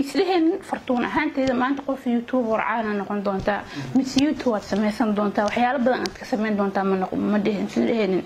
mislehen fartuun ahaanteeda maanta qof youtube warcaana noqon doontaa mise youtube waad samaysan doontaa waxyaalo badan aad ka samayn doontaa ma dhihin islehenin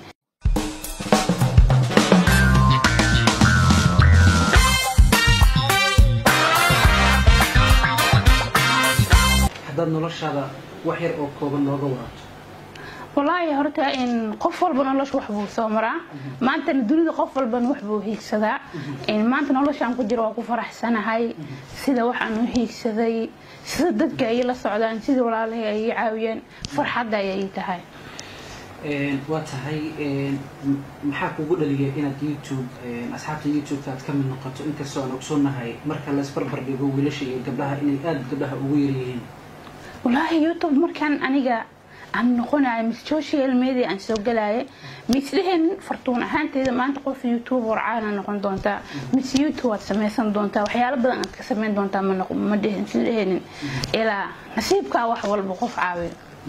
haddaad noloshaada wax yar oo kooban nooga waraabto walaahi horta qof walba nolosha wax buu soo maraa maantana dunida qof walbana wax buu hiigsadaa maanta noloshaan ku jiro waa ku faraxsanahay sida waxaan u hiigsaday sida dadka ay la socdaan sida walaalahay ay caawiyeen farxadda ayay tahay waa tahay maxaa kugu dhaliyay inaad youtube asxaabta youtube-ka aad ka mid noqoto inkastoo aan ogsoonahay marka laisbarbar dhigo wiilasha iyo gabdhaha inay aada gabdhaha ugu yaryihiin walaahi youtube markaan aniga aan noqonayo mis social media aan soo galaayo mislehen fartuun ahaanteeda maanta qof youtube warcaana noqon doontaa mise youtube waad samaysan doontaa waxyaalo badan aad ka samayn doontaa ma dhihin islehenin ilaa nasiibkaa wax walba qof caawiyo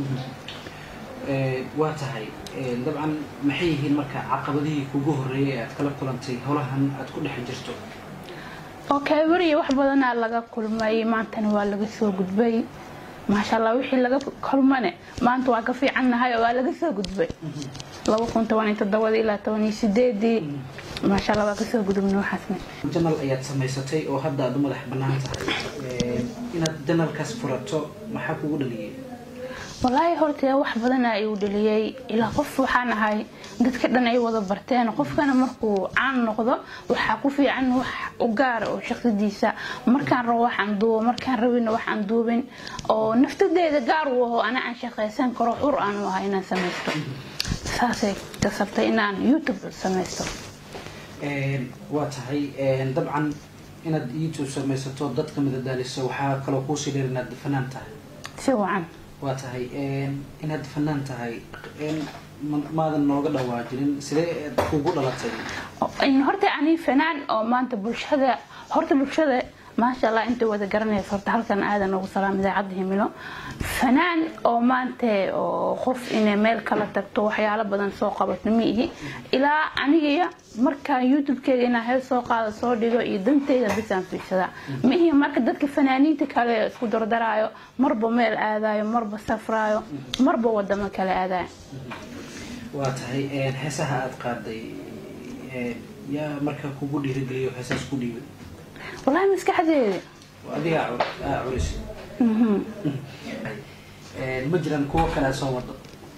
waa tahay dabcan maxay yihiin marka caqabadihii kugu horreeyay ee aad kala kulantay howlahan aad ku dhex jirto okay weriya wax badanaa laga kulmay maantana waa laga soo gudbay maasha allah wixii laga kulmane maanta waa ka fiicannahay oo waa laga soo gudbay laba kun toban iyo toddobadii ilaa toban iyo sideedii maasha allah waa kasoo gudubna waxaasne janal ayaad samaysatay oo hadda aad u madax bannaan tahay inaad janalkaas furato maxaa kugu dhaliyay walaahi horta wax badana igu dhaliyay ilaa qof waxaan ahay dadka dhan ay wada barteen qofkana markuu caan noqdo waxaa ku fiican wax u gaara oo shaqsidiisa markaan rabo waxaan duubo markaan rabina waxaan duubin oo naftadeeda gaar u aho ana aan shaqaysan karo xur aan u ahay inaan samaysto saasay kasabtay inaan youtube samaysto waa tahay dabcan inaad youtube samaysato dadka madadaaliso waxaa kaloo kuusii dheer inaad fanaan tahay si wacan waa tahay inaad fanaan tahay maadan nooga dhawaajinin sidee kugu dhalatay horta ani fanaan oo maanta bulshada horta bulshada maasha allah inta wada garanaysa horta halkan aadan ugu salaam idaacadda himilo fanaan oo maanta oo qof inay meel kala tagto waxyaalo badan soo qabato ma ihi ilaa aniga markaan youtube-keega inaan hees soo qaado soo dhigo iyo danteyda bisaan fiirsadaa ma ihi marka dadka fanaaniinta kale isku dardaraayo marba meel aadayo marba safraayo marba wadamo kale aadayo waa tahay heesaha aada qaaday yaa marka kugu dhiirigeliyo heesaas ku dhiibay walahi maskaxdeeda adigaa culis ma jiraan kuwo kale soo wado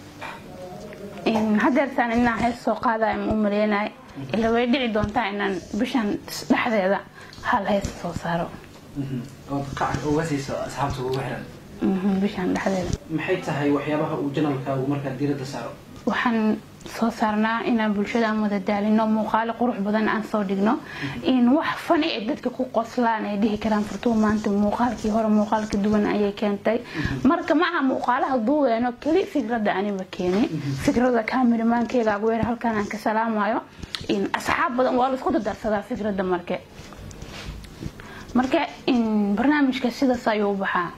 hadeertaan inaan hees soo qaadayo ma u maleynayo ila way dhici doontaa inaan bishan dhexdeeda hal hees soo saaro ood qac uga siiso asxaabta ugu xiran bishan dhexdeeda maxay tahay waxyaabaha uu janalkaagu markaa diiradda saaro waxaan soo saarnaa inaan bulshada aan wada daalino muuqaalo qurux badan aan soo dhigno in wax fani ay dadka ku qoslaan ay dhihi karaan furtuu maanta muuqaalkii hore muuqaalka duwan ayay keentay marka maaha muuqaalaha duubeeno keli fikradda aniba keeni fikrada kaamirmaankeyga agweer halkan aan ka salaamayo in asxaab badan waa laisku dadarsadaa fikradda marke marka in barnaamijka sidaas ayuu u baxaa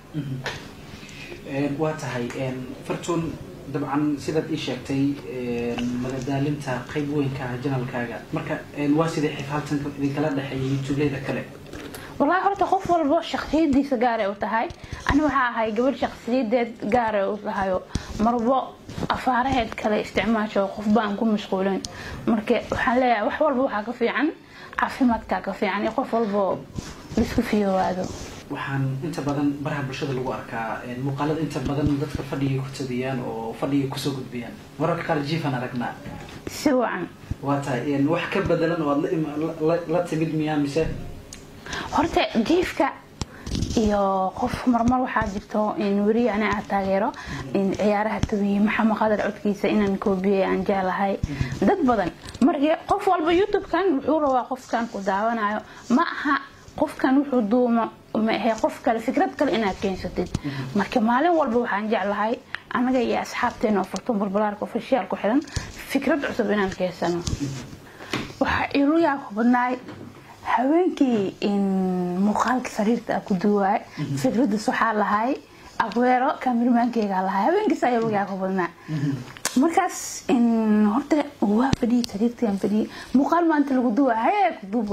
waa tahay fartuun dabcan sidaad ii sheegtay madadaalinta qayb weynka ah janalkaaga marka waa sidai xifaaltanka idinkala dhexeeya youtubeleyda kale wallaahi horta qof walba shaksiyadiisa gaaray u tahay ani waxaa ahay gabadh shaksiyadeed gaaray u tahayo marbo afaaraheed kale isticmaasho qof baan ku mashquulin marka waxaan leeyahay wax walba waxaa ka fiican caafimaadkaa ka fiican iyo qof walbo laisku fiyowaado waxaan inta badan baraha bulshada lagu arkaa muuqaalada inta badan dadka fadhigay ku tabiyaan oo fadhigay kusoo gudbiyaan mararka qaar jiifan aragnaa si wacan waa tahay wax ka bedelan oo aad la timid miyaa mise horta jiifka iyo qof marmar waxaa jirto in weri ani aad taageero in ciyaaraha tabiye maxamed qadar codkiisa inaan koobiyey aan jeclahay dad badan marka qof walba youtube-kan wuxuu rabaa qofkan ku daawanayo ma aha qofkan wuxuu duuma ma ahe qof kale fikrad kale inaad keensatid marka maalin walba waxaan jeclahay anaga iyo asxaabteena oo furtun balbalaarka ofishiyaal ku xiran fikrad cusub inaan keensano waxaa ilu yaabka badnaay haweenkii in muuqaalka sariirta a ku duwaay fikradas waxaa lahay aweero kaamirmaankeyga lahay haweenkiis ayaa ugu yaabka badnaa markaas horta waa fadhiyay sariirtaan fadhiyay muuqaal maanta lagu duwa hayee ku duub waa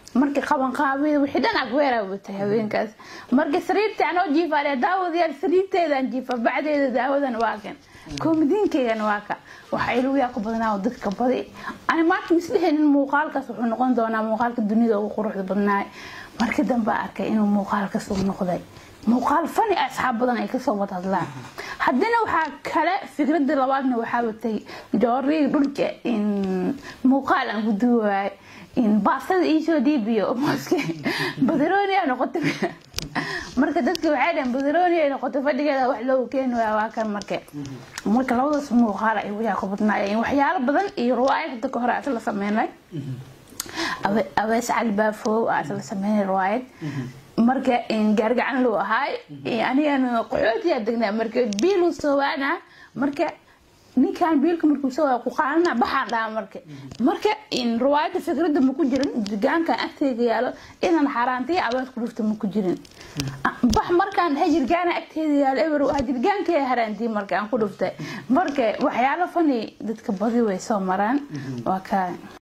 markii qaban qaabida wixii dhan agweeraa watay haweenkaas marka sariirtii anoo jiifaale daawadayaal sariirteedaan jiifa bacdeeda daawadan waa kan koomadiinkeygan waa ka waxa iluyaa ku badnaa oo dadka badi ani maanta misdhehaynin muuqaalkaas wuxuu noqon doonaa muuqaalka dunida ugu quruxda badnaay markii dambe arkay inuu muuqaalkaas uu noqday muuqaal fani asxaab badan ay kasoo wada hadlaan haddana waxaa kale fikrada labaadna waxaa watay jooriga dhulka in muuqaal aan ku duuwaay in baastada iisoo dhiibiyo mooske badarooni a noqotay marka dadka waxay dhaheen badarooni ay noqotay fadhigeeda wax loogu keeni waaya waa kan marka marka labadaas muuqaal ay wayaa ku badnaayeen waxyaalo badan iyo riwaayad hadda ka hore aas la sameynay awees cali baafow aas la sameynay riwaayad marka gaargacan loo ahaay anigana qaxootiyaa degnaa marka biilu soowaana marka ninkan biilka markuu soo ku qaanana baxaan dhaha marka marka riwaayada fikrada ma ku jirin jirgaankan agteega yaalo inaan xaaraantiya abaad ku dhufta ma ku jirin bax markaan dhahay jirgaana agteeda yaalo eber waa jirgaankaya haraantii marka aan ku dhuftay marka waxyaalo fani dadka badi way soo maraan waa kaa